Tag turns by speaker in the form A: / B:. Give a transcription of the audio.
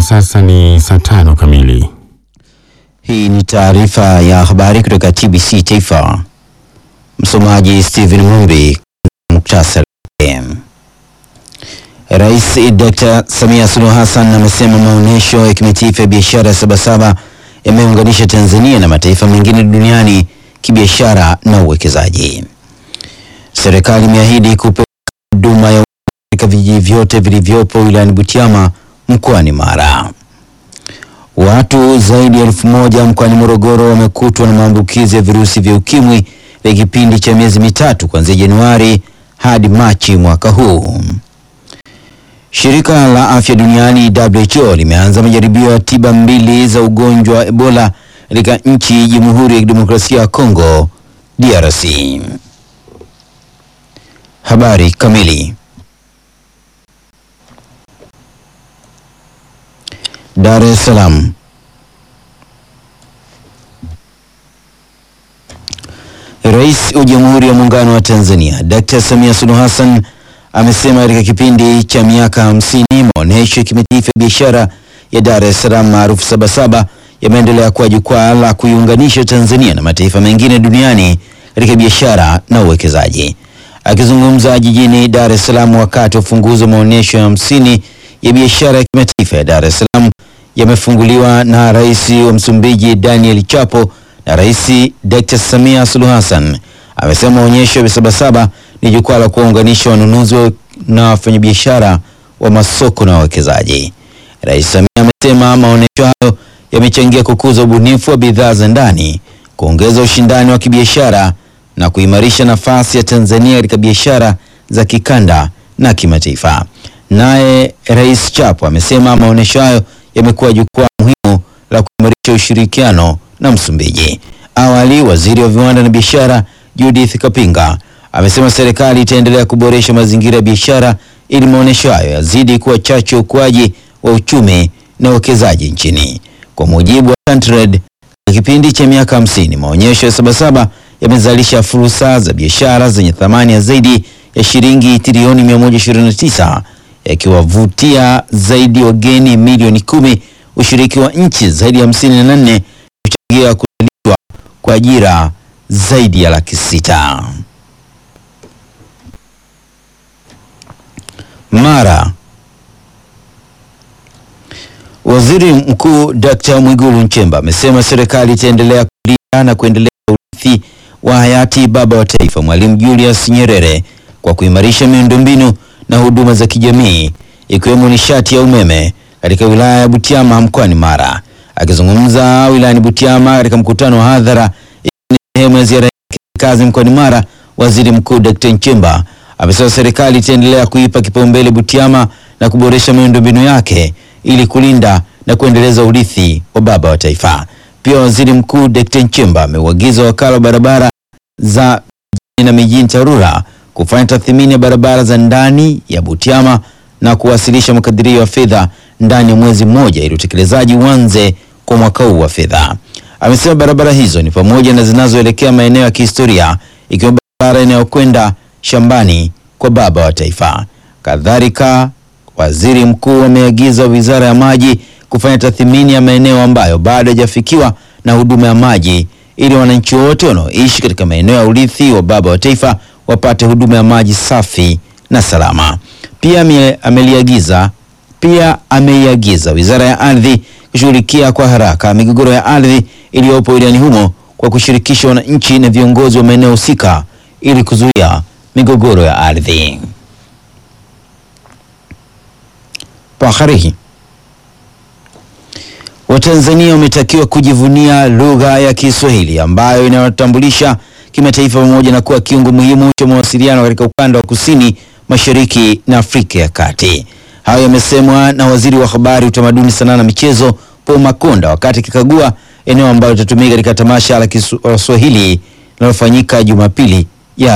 A: Hivi sasa ni saa tano kamili.
B: Hii ni taarifa ya habari kutoka TBC Taifa. Msomaji Steven Mumbi. Muktasari. Rais Dr. Samia Suluhu Hassan amesema maonyesho ya kimataifa ya biashara ya Sabasaba yameunganisha Tanzania na mataifa mengine duniani kibiashara na uwekezaji. Serikali imeahidi kupeleka huduma ya katika vijiji vyote vilivyopo wilayani Butiama mkoani Mara. Watu zaidi ya elfu moja mkoani Morogoro wamekutwa na maambukizi ya virusi vya ukimwi ya kipindi cha miezi mitatu kuanzia Januari hadi Machi mwaka huu. Shirika la Afya Duniani WHO limeanza majaribio ya tiba mbili za ugonjwa wa Ebola katika nchi Jamhuri ya Kidemokrasia ya Kongo DRC. Habari kamili. Dar es Salaam. Rais wa Jamhuri ya Muungano wa Tanzania Dr. Samia Suluhu Hassan amesema katika kipindi cha miaka hamsini maonyesho ya kimataifa ya biashara ya Dar es Salaam maarufu Sabasaba yameendelea kuwa jukwaa la kuiunganisha Tanzania na mataifa mengine duniani katika biashara na uwekezaji. Akizungumza jijini Dar es Salaam wakati wa ufunguzi wa maonyesho ya hamsini ya biashara ya kimataifa ya Dar es Salaam yamefunguliwa na Rais wa Msumbiji Daniel Chapo na Rais Dr. Samia Suluhu Hassan amesema maonyesho ya Sabasaba ni jukwaa la kuwaunganisha wanunuzi na wafanyabiashara wa masoko na wawekezaji. Rais Samia amesema maonyesho hayo yamechangia kukuza ubunifu wa bidhaa za ndani, kuongeza ushindani wa kibiashara na kuimarisha nafasi ya Tanzania katika biashara za kikanda na kimataifa. Naye Rais Chapo amesema maonyesho hayo yamekuwa jukwaa muhimu la kuimarisha ushirikiano na Msumbiji. Awali, waziri wa viwanda na biashara Judith Kapinga amesema serikali itaendelea kuboresha mazingira ya biashara ili maonyesho hayo yazidi kuwa chachu ya ukuaji wa uchumi na uwekezaji nchini. Kwa mujibu wa Tantrade, kwa kipindi cha miaka hamsini maonyesho ya Sabasaba yamezalisha fursa za biashara zenye thamani ya zaidi ya shilingi trilioni 129 yakiwavutia zaidi wageni milioni kumi, ushiriki wa nchi zaidi ya hamsini na nane kuchangia kuzalishwa kwa ajira zaidi ya laki sita. Mara. Waziri Mkuu Dr. Mwigulu Nchemba amesema serikali itaendelea kulinda na kuendeleza urithi wa hayati baba wa taifa Mwalimu Julius Nyerere kwa kuimarisha miundombinu na huduma za kijamii ikiwemo nishati ya umeme katika wilaya ya Butiama mkoani Mara. Akizungumza wilayani Butiama katika mkutano wa hadhara ni sehemu ya ziara yake kazi mkoani Mara, Waziri Mkuu Dr. Nchemba amesema serikali itaendelea kuipa kipaumbele Butiama na kuboresha miundombinu yake ili kulinda na kuendeleza urithi wa baba wa taifa. Pia Waziri Mkuu Dr. Nchemba ameuagiza wakala wa barabara za vijijini na mijini TARURA kufanya tathmini ya barabara za ndani ya Butiama na kuwasilisha makadirio ya fedha ndani ya mwezi mmoja ili utekelezaji uanze kwa mwaka huu wa fedha. Amesema barabara hizo ni pamoja na zinazoelekea maeneo ya kihistoria ikiwa barabara inayokwenda shambani kwa baba wa taifa. Kadhalika, waziri mkuu ameagiza wizara ya maji kufanya tathmini ya maeneo ambayo bado hajafikiwa na huduma ya maji ili wananchi wote wanaoishi katika maeneo ya urithi wa baba wa taifa wapate huduma ya maji safi na salama. Pia ame, ameliagiza pia ameiagiza wizara ya ardhi kushughulikia kwa haraka migogoro ya ardhi iliyopo wilayani humo kwa kushirikisha wananchi na viongozi wa maeneo husika ili kuzuia migogoro ya ardhi. Paharihi. Watanzania wametakiwa kujivunia lugha ya Kiswahili ambayo inawatambulisha kimataifa pamoja na kuwa kiungo muhimu cha mawasiliano katika ukanda wa kusini mashariki na Afrika ya Kati. Hayo yamesemwa na waziri wa habari, utamaduni, sanaa na michezo Paul Makonda wakati akikagua eneo ambalo litatumika katika tamasha la Kiswahili linalofanyika Jumapili